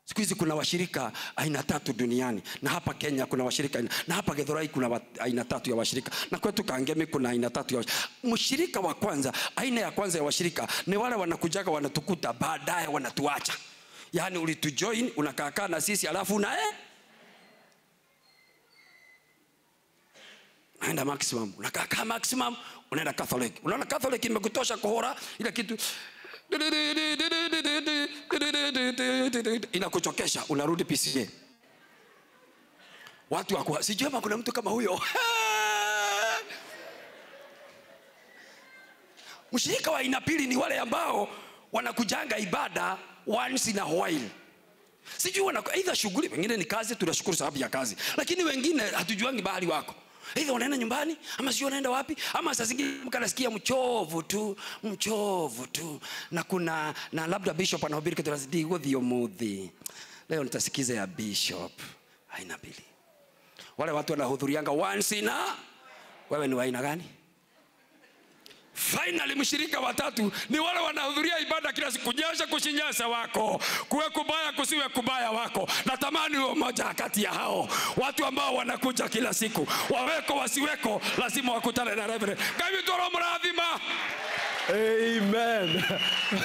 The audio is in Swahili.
siku hizi kuna washirika aina tatu duniani na hapa kenya kuna washirika aina, na hapa gedhorai kuna wa, aina tatu ya washirika na kwetu kangemi kuna aina tatu ya washirika. mshirika wa kwanza aina ya kwanza ya washirika ni wale wanakujaga wanatukuta baadaye wanatuacha yaani ulitujoin unakaakaa na sisi alafu una eh? unaenda maximum unakaakaa maximum unaenda catholic unaona catholic imekutosha kuhora ile kitu inakuchokesha unarudi pca watu wakuwa sijui ama kuna mtu kama huyo mshirika wa aina pili ni wale ambao wanakujanga ibada once in a while sijui wana aidha shughuli wengine ni kazi tunashukuru sababu ya kazi lakini wengine hatujuangi bahali wako aidha wanaenda nyumbani ama sijui wanaenda wapi ama saa zingine mtu anasikia mchovu tu mchovu tu na kuna na labda bishop anahubiri kitu lazidi guthio muthi leo nitasikiza ya bishop aina mbili wale watu wanahudhurianga once in a wewe ni wa aina gani finally mshirika watatu ni wale wanahudhuria ibada kila siku nyesha kushinyasa wako kuwe kubaya kusiwe kubaya wako natamani uwe mmoja kati ya hao watu ambao wanakuja kila siku waweko wasiweko lazima wakutane na reverend kavitoro mrathima Amen.